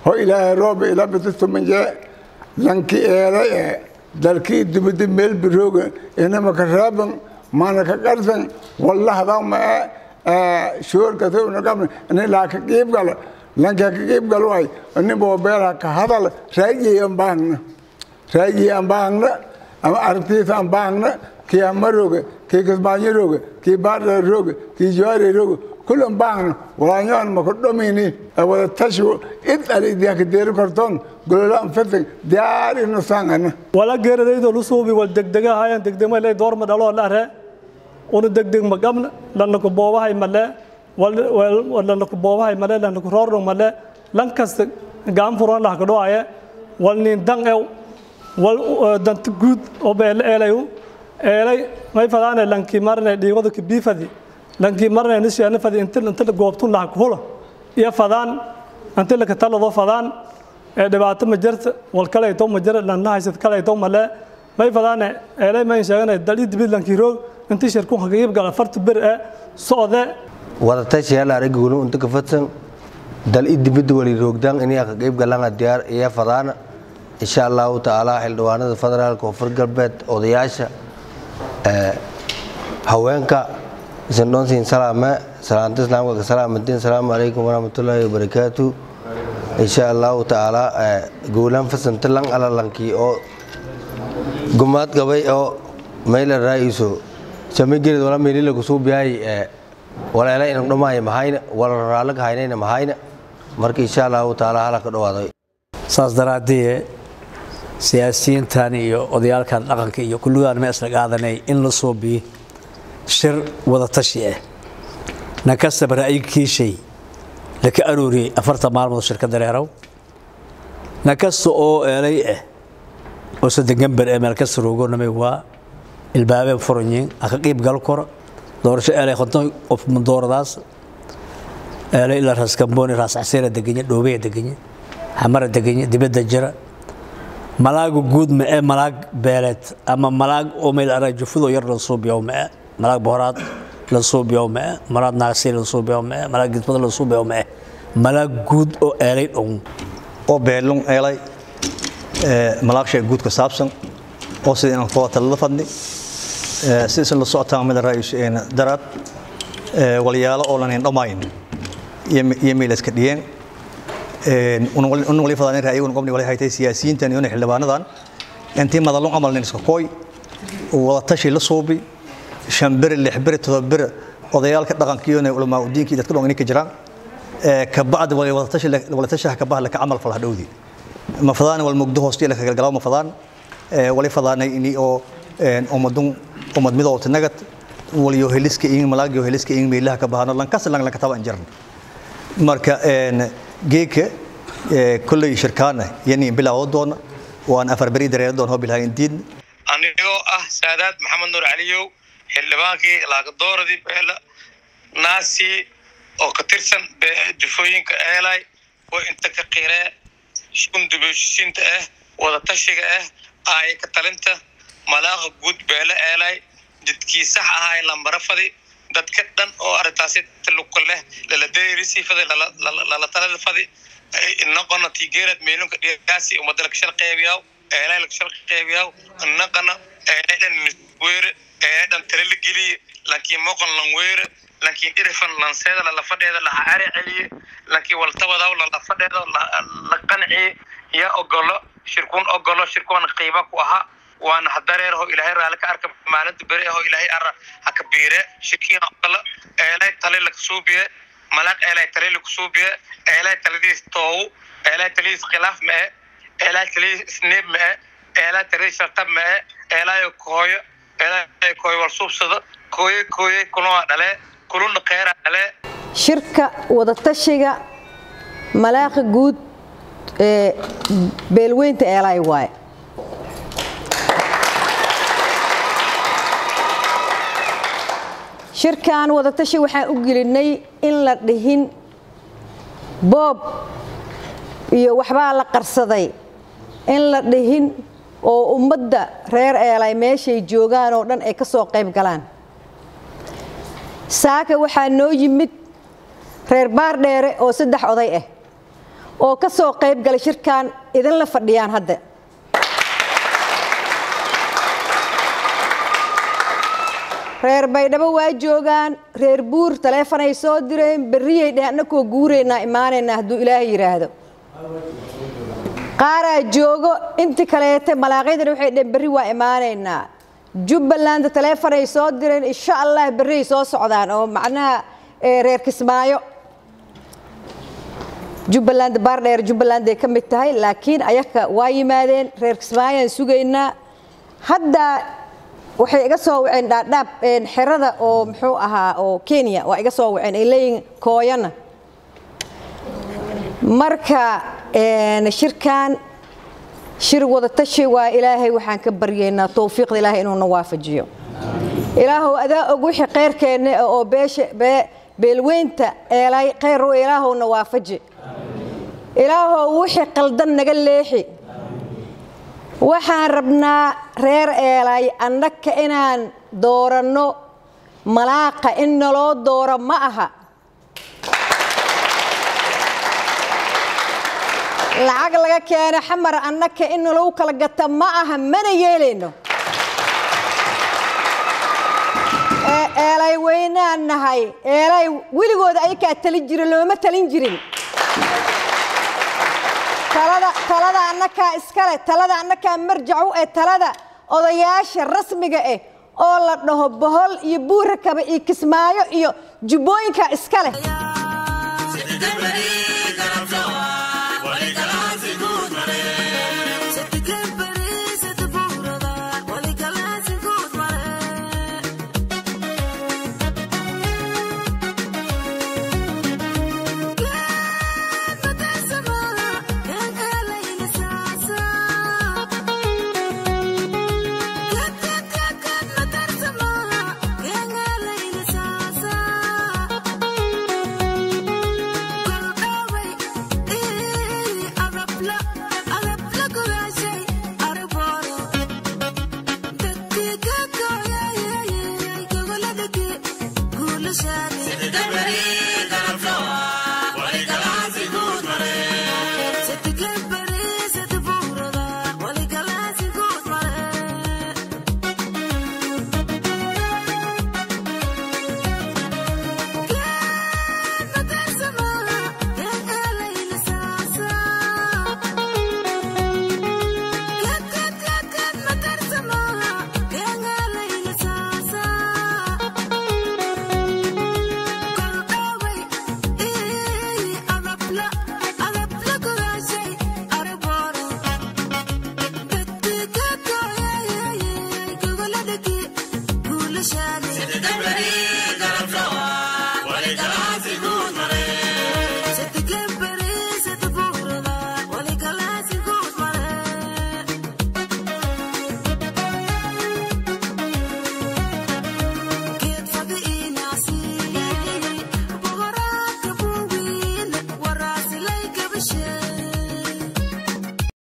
ho ilaahay rooba ila bitatuminje lanki eelay ee dalkii dibadi meel birooga inama ka raaban mana ka qarsan wallahda ma ee shoorka tawna ini laa ka qiib gala lanka ka qiib gal waay ini boobeelha ka hadal raayey aan baahna raayey aan baahna ama aragtiisa aan baahna kii hama rooga kii kismaanyo rooga kii baardha rooga kii jawaari rooga kulan baahna walaanyoan maka dhomini wada tashu id alidiaka deeri kartoon gololaan fatan diyaarino saangana wala geeradaydo lusuubi wal degdega hayan degdegma le doorma dhalo lare una degdeg magabna lanaku boobahay male lanaku boobahay male lanaku roorno male lan kasta gaan furan lah kadhoaye wal nin dang ew wal danta guud oo beele eelayu eelay may fadaane lanki marne dhiigada kibiifadi lanki marne nisheena fadi inta inta goobtun lah kuhula iyo fadaan inta la katalado fadaan ee dhibaato ma jirta wal kale ay to ma jira lan haysad kale ay to male may fadaane eelay may sheeganay dali dibid lanki roog inta shirku hagayib gala farta bir ee socde wadatashi hal aragguunu inta ka fadsan dal i dibadda wali roogdaan inay ka qayb galaan diyaar iyo fadaana insha allahu tacaala xildhibaanada federaalka koonfur galbeed odayaasha haweenka isandhoonsiin salaame salaanta islaamka ka salaamantiin asalaamu calaykum waraxmatullaahi wabarakaatu insha allahu tacaala gowlaan fasanta lan alalankii oo gumaad qabay oo mayla raa'iso samagered wala meelila kusuubiyaay waleela inan dhamaayo mahayna wala raalaka haynayna mahayna marka insha allahu tacaala halaka dhawaaday saas daraaddee siyaasiyiintan iyo odayaalkan dhaqanka iyo kulligaan ma isla qaadanay in la soo biyo shir wada tashi ah nankastaba ra'yikiishay laka arooriyey afartan maalmood shirka dareerow nankasta oo eelay ah oo sadegamber ee meel kasta roogonamay waa ilbaabeen furanyiin aka qiib gal koro doorasho eelay qonton qof dooradaas eelay ilaa raas kambooni raas caseera deganya dhoobeya deganya xamara deganya dibadda jira malaaga guud ma ee malaag beeleed ama malaag oo meel ara jufudo yar la suubiyo ma ee malaag bohoraad la suubiyo ma ee malaag naagsi la suubiyo ma ee malaag gidbada la suubiyo ma ee malaag guud oo eelay dhon oo beelun eelay malaaqshay guud ka saabsan oo sida inaan kooda talada fadni sidaisan la socotaan mid raayis daraad walyaalo oo lanin dhammayn iyo meelaska dhiyeen un wali fadaan ra'yigun qobni wali haytay siyaasiyiintan iyo xildhibaanadan intii madalun camal nin iska kooy wada tashi la suubi shan beri lix beri todoba beri odayaalka dhaqanka iyo ulamaa udiinkii dadka dhan ka jiraan ka bacdi wali wada tashi wala tashaha ka bahla ka camal fal hadhowdi ma fadaan wal mugdo hoostiya la galgalaa ma fadaan wali fadaanay ini oo umadun umad midowta nagad waliyo heliska in malaagyo heliska in meelaha ka bahano lankas lang lanka taban jirn marka geeka kulley shirkaana yani bilaawo doona waan afar beri dareero doon hobilhayn diin anigoo ah saadaad maxamed nuur caliyow xildhibaankii laaqadooradii beela naasi oo ka tirsan jufooyinka eelay oo inta ka qiree shundubeshisinta ah wada tashiga ah aaya ka talinta malaaqa guud beele eelay jidkii sax ahay lambara fadi dadka dhan oo arrintaasi taluka leh lala deyrisi fadi lala talada fadi inaqona tigeerad meelunka dhigaasi umada lakashal qeybiyaw eelay lakashal qeybiyaw inaqana eedhan weere eedhan tale la geliye laakiin moqon lan weere laakiin irifan lanseeda lalafadheeda laha cari celiye laakiin waltabadaw lalafadheeda la qanciye yaa ogolo shirkuun ogolo shirkuwan qiiba ku ahaa waana hadareer ho ilaahay raali ka arka maalinta beri ho ilaahay ara haka biire shirkiin ogolo eelay tale lakasuubiye malaaq eelay tale lakusuubiye eelay taladiis toowu eelay taladiis khilaaf mae eelay taladiis isneeb mae eelay taladiis shartab mae eelay kooyo eelay kooyo walsuubsado kooye kooye kulunaa dhale kuluna kheyra dhale shirka wadatashiga malaaqa guud ee beelweynta eelay waaye shirkan wadatashi waxaan u gelinay in la dhihin boob iyo waxbaa la qarsaday in la dhihin oo ummadda reer eelay meeshay joogaan oo dhan ay ka soo qayb galaan saaka waxaa noo yimid reer baardheere oo saddex oday ah oo ka soo qayb galay shirkan idinla fadhiyaan hadda reer baydhabo waa joogaan reer buur taleefanay soo direen berriyay dheh annakoo guuraynaa imaanaynaa hadduu ilaahay yidhaahdo qaaraa joogo inti kaleete malaaqaydana waxay dheheen berri waa imaanaynaa jubbaland taleefanay soo direen insha allah berriay soo socdaan oo macnaha reer kismaayo jubbaland baardheer jubbaland ay ka mid tahay laakiin ayaka waa yimaadeen reer kismaayaan sugaynaa hadda waxay iga soo waceen dhaadhaab xerada oo muxuu ahaa oo kenya waa iga soo waceen ay leeyihin kooyana marka shirkan shir wadatashi waa ilaahay waxaan ka baryaynaa towfiiqda ilaahay inuuna waafajiyo ilaahow adaa og wixii kheyrkeenna oo beesha beelweynta eelay kheyr ilaahowna waafaji ilaahow wixii qaldan naga leexi waxaan rabnaa reer eelay annaka inaan dooranno malaaqa in naloo dooro ma aha lacag laga keeno xamar annaka in nalagu kala gata ma aha mana yeelayno eelay weynaan nahay eelay weligooda ayakaa talin jira looma talin jirin talada annakaa iskale talada annakaa marjacu ee talada odayaasha rasmiga ah oo la dhaho bohol iyo buurakaba iyo kismaayo iyo jubbooyinka iskale